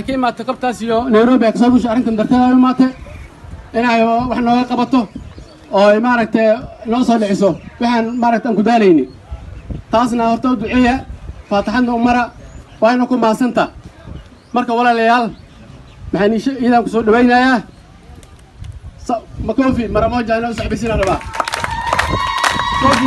waxay ka imaatay qabtaas iyo nairobi ay kasoo bushay arrintan darteeda u imaatay inay wax nooga qabato oo ay maaragtay noo soo dhiciso waxaan maaragta aan ku daalayni taasna horta u duceeya faataxadna u mara waayna ku mahadsanta marka walaalayaal maxaan iisha iidaan ku soo dhawaynayaa makofi mara moja inoo saxbisiina rabaa kofi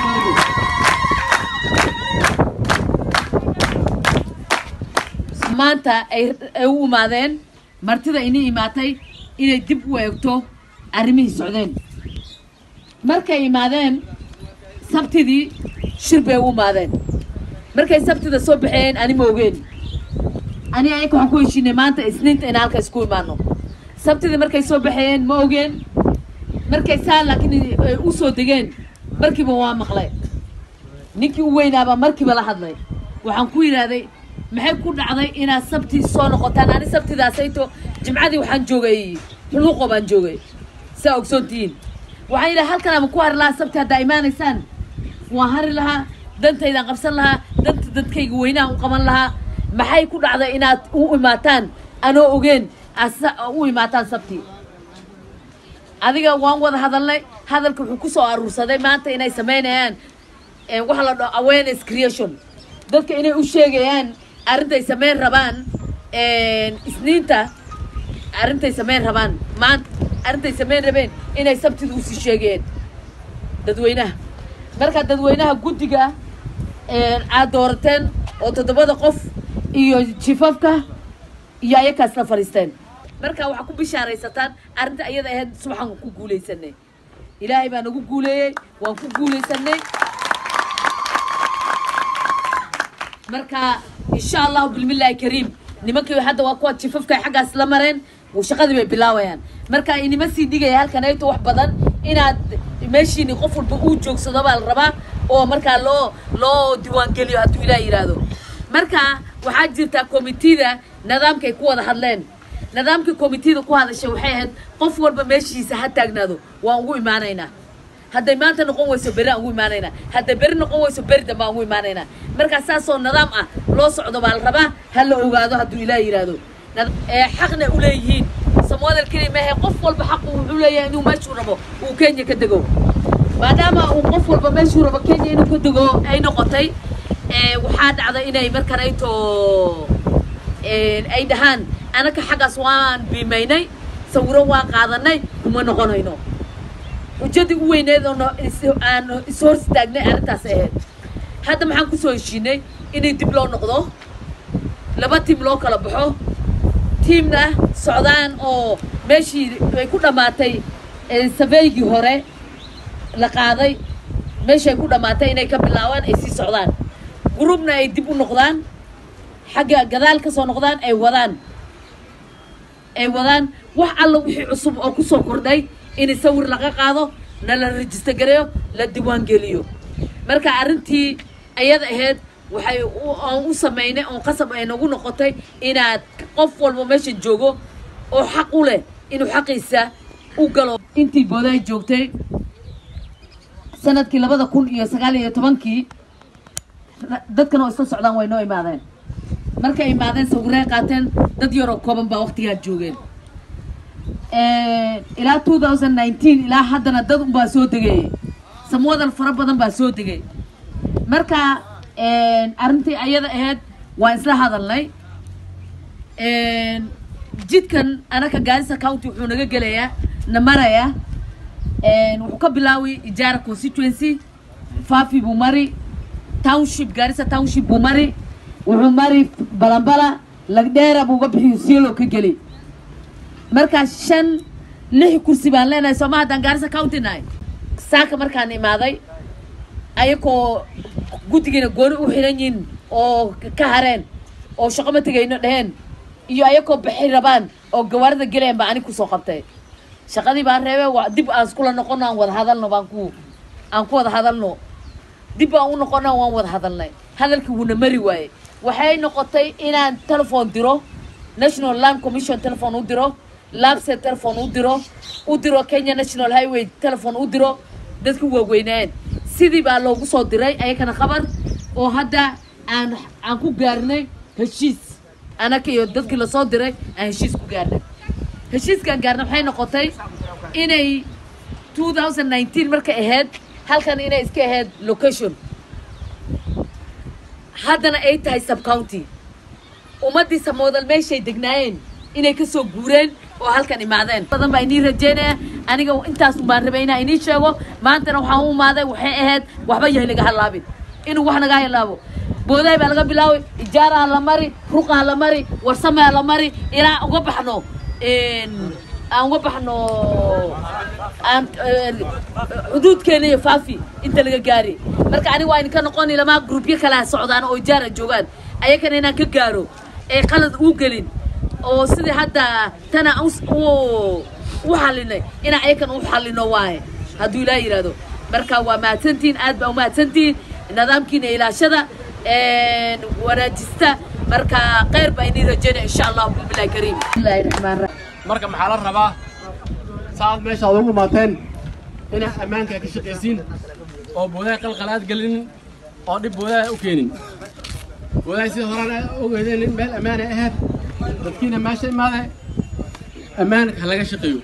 maanta ay ay u imaadeen martida inay imaatay inay dib u eegto arrimihii socdeen markay imaadeen sabtidii shir bay u imaadeen markay sabtida soo baxeen ani ma ogeen ani ayaka waxaan ku heshiinay maanta isniinta in halka isku imaano sabtidii markay soo baxeen ma ogeen markay saan laakiin ay u soo degeen markiiba waa maqlay ninkii u weynaabaa markiiba la hadlay waxaan ku yidhaahday maxay ku dhacday inaad sabtii soo noqotaan ani sabtidaasayto jimcadii waxaan joogay xuluuqo baan joogay saa ogsoontihiin waxaan yidhaha halkan ama ku hari lahaa sabti haddaa imaanaysaan waan hari lahaa dantaydaan qabsan lahaa danta dadkayga weynaha u qaban lahaa maxay ku dhacday inaad u imaataan anoo ogeen asa u imaataan sabti adiga waan wada hadalnay hadalka wuxuu ku soo aruursaday maanta inay samaynayaan waxa la dhaho awareness creation dadka inay u sheegayaan arrintay samayn rabaan isniinta arrintay samayn rabaan maanta arrintay samayn rabeen inay sabtida usii sheegeen dadweynaha marka dadweynaha guddiga aad doorateen oo toddobada qof iyo jifafka iyo ayakaas la fadhiisteen marka waxaa ku bishaaraysataan arrinta ayada ahayd subaxan ku guulaysanay ilaahay baa nagu guuleeyey waan ku guulaysanay marka insha allahu bilmillaahi kariim nimankii hadda waa kuwa jifafka xaggaas la mareen shaqadii bay bilaawayaan marka inima sii dhigaya halkan ayto wax badan inaad meeshiini qof walba uu joogsado baa la rabaa oo markaa loo loo diiwaangeliyo hadduu ilaah yidhaahdo marka waxaa jirtaa komitida nidaamkay ku wada hadleen nidaamkii komitida ku hadashay waxay ahayd qof walba meeshiisa ha taagnaado waan ugu imaanaynaa hadday maanta noqon weyso beri aan ugu imaanaynaa hadday beri noqon weyso beri dambe aan ugu imaanaynaa markaa saasoo nidaam ah loo socdo baa la rabaa ha la ogaado hadduu ilaah yidhaahdo ee xaqna u leeyihiin samwadal keliya maahe qof walba xaqu wuxuu leeyahay inuu meeshuu rabo uu kenya ka dego maadaama uu qof walba meeshuu rabo kenya inuu ka dego ay noqotay waxaa dhacda inay markan ayto ay dhahaan anaka xaggaas waan biimaynay sawiro waan qaadanay kuma noqonayno xujadii u weyneed oo aan ishor istaagnay arrintaas ahayd hadda maxaan kusoo heshiinay inay dib loo noqdo laba tiim loo kala baxo tiimna socdaan oo meeshii ay ku dhammaatay sabeygii hore la qaaday meeshay ku dhammaatay inay ka bilaabaan ay sii socdaan gurubna ay dib u noqdaan xagga gadaal ka soo noqdaan ay wadaan ay wadaan wax alla wixii cusub oo ku soo kordhay in sawir laga qaado na la rejister gareeyo la diiwaan geliyo marka arrintii ayada ahayd waxay aan u samaynay oon qasab ay nagu noqotay inaad qof walba meesha joogo oo xaq u leh inuu xaqiisa u galo intii booday joogtay sanadkii labada kun iyo sagaal iyo tobankii dadkan oo isla socdaan way noo imaadeen markay imaadeen sawirey qaateen dad yaroo kooban baa waqtigaa joogeen ilaa two thousand nineteen ilaa haddana dad unbaa soo degay samwadal fara badan baa soo degay marka arrintii ayada ahayd waan isla hadalnay jidkan anaka gaarisa county wuxuu naga gelayaa na marayaa wuxuu ka bilaawi ijaara constituency fafi buu mari township gaarisa township buu mari wuxuu mari balambala lagdheera buu uga bixiyo sielo ka geli markaa shan lix kursi baan leenahay sooma haddaan gaarisa county nahay saaka markaan imaaday ayakoo guddigiina gooni u xiran yihin oo ka hareen oo shaqo ma tegayno dheheen iyo ayakoo baxi rabaan oo gawaarida gelayaan baa anig kusoo qabtay shaqadii baan reebe waa dib aan iskula noqono aan wada hadalno baan ku aan ku wada hadalno dib aan u noqono waan wada hadalnay hadalkii wuuna mari waaye waxay noqotay inaan telephone diro national land commission telephone u diro labse telephone u diro u diro kenya national highway telephone u diro dadku waaweynaan sidii baa loogu soo diray ayakana khabar oo hadda aan aan ku gaarnay heshiis anaka iyo dadkii lasoo diray aan heshiis ku gaarnay heshiiskaan gaarna waxay noqotay inay 2019 markay ahayd halkan inay iska ahayd location haddana ay tahay subcounty ummaddii samoodal meeshay degnaayeen inay ka soo guureen oo halkan imaadeen badan baa inii rajeynaya aniga intaas baan rabay inaan inii sheego maantana waxaan u imaaday waxay ahayd waxba yahay laga halaabin inuu wax naga halaabo boodahay baa laga bilaabay ijaaraha la mari ruqaha la mari warsamaa la mari ilaa uga baxno aan uga baxno aan xuduudkeena iyo faafi inta laga gaari marka aniga waa idinka noqoni lamaa grupyo kalaa socdaan oo ijaara joogaan ayakana inaan ka gaaro ee qalad uu gelin oo sidii hadda tana u xalinay inaan ayakan u xalino waaye hadduu ilaa yidhaahdo marka waa mahadsantihin aad baa umahadsantihin nidaamkiina ilaashada wanaajista marka kheyr baa inii rajeynaya insha allah bismillahi kariim bismillahi raxmaan raxiim marka maxaa la rabaa saaad meesha ad ugu imaateen inaad ammaanka ka shaqaysiin oo boodaha qalqalaad gelinin oo dhib boodaha u keenin boodaha sida horaan ogeydeen in meel ammaanay ahayd dadkiina meesha imaade ammaanka ha laga shaqeeyo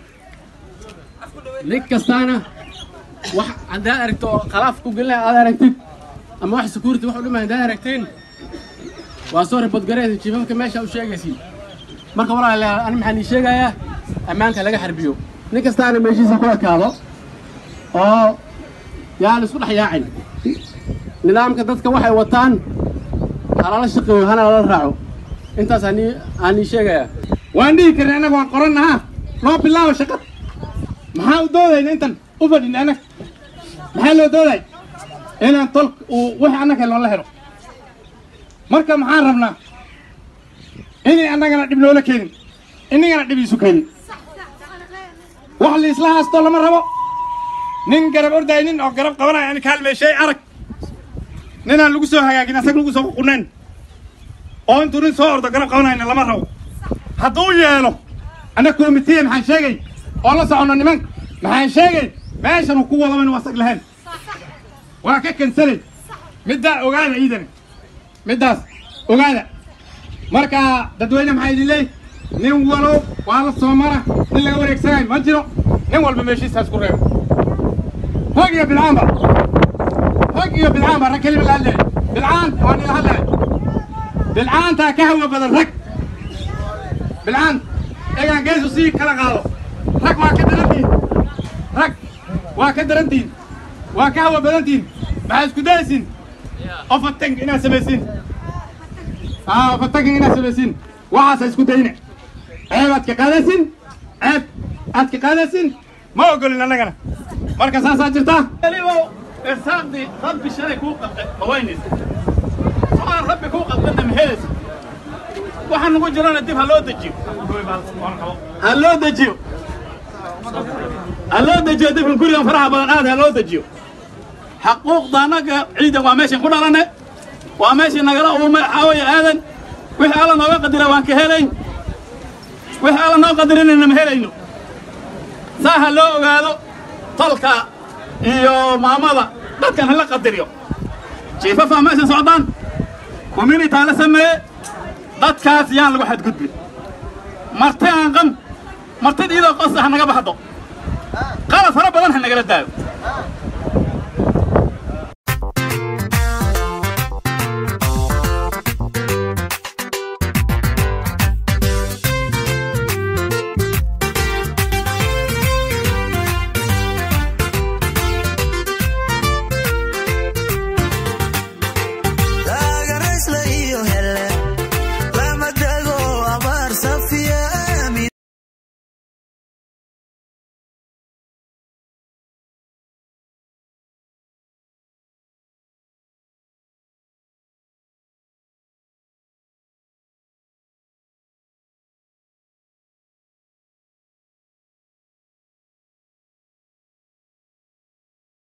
nin kastaana wax haddaad aragto oo khalaaf ku gelinaya aad aragtid ama wax security wax u dhimay haddaad aragtiin waa soo ribadgareeda jiifafka meesha u sheegaysiin marka walaalayaal ani maxaan ii sheegayaa ammaanka laga xarbiyo nin kastaana meeshiisa ku ekaado oo yaan isku dhex yaacin nidaamka dadka waxay wataan halala shaqeeyo hana lala raaco intaas aan aan ii sheegayaa waan dhihi karna annaga waan qorannaha loo bilaabo shaqad maxaa u doodayna intan u fadhin annaga maxaa loo dooday inaan tolk uu wix annaga loola helo marka maxaan rabnaa inay annagana dhib noola keenin inagana dhib iisu keenin wax liisla haastoo lama rabo nin garab ordaay nin oo garab qabanaya ani kaalmeeshay arag ninaan lagu soo hagaagin asag lagu soo qunayn oo intuu nin soo ordo garab qabanayna lama rabo hadduu yeelo anna komitiye maxaan sheegay oo la soconno nimanka maxaan sheegay meeshan uu ku wadaba inuu asag lahayn waa ka kansalay middaa ogaada iidana middaas ogaada marka dadweyne maxaa idin leey nin walow waa la soo mara nin laga wareegsanayo ma jiro nin walba meeshiisaas ku reebo rag iyo bilcaanba rag iyo bilcaanba rag kelima la hadlaya bilcaan waa nila hadlaya bilcaantaa ka hawa badan rag bilcaan egaan geesu sii kala qaado rag waa ka darantihin rag waa ka darantihin waa ka hawa badantihin maxaa isku dayaysiin ofatank inaad samaysiin aa ofatanking inaad samaysiin waxaasa isku dayne ceeb aad ka qaadaysin ceeb aad ka qaadaysin ma ogolin annagana marka saasaa jirtaa elibo irsaaqdii rabbi shalay kuu qabtay ma waynays soaan rabbi kuu qabtayna ma helaysa waxaa nugu jirana dib ha loo dejiyo ha loo dejiyo ha loo dejiyo dibkan gurigan faraha badan aad ha loo dejiyo xaquuqda annaga ciidan waa meeshan ku dhalanay waa meeshii nagala uumay xaawaya aadan wixii alla nooga qadira waan ka helayn wixii alla noo qadirinayna ma helayno saa ha loo ogaado tolka iyo maamada dadkan hala qadiriyo jiifafaa meeshan socdaan communitaa la sameeye dadkaas yaan lagu xadgudbin marti aan qam martid iyadoo qosa ha naga baxdo qalad fara badan ha nagala daayo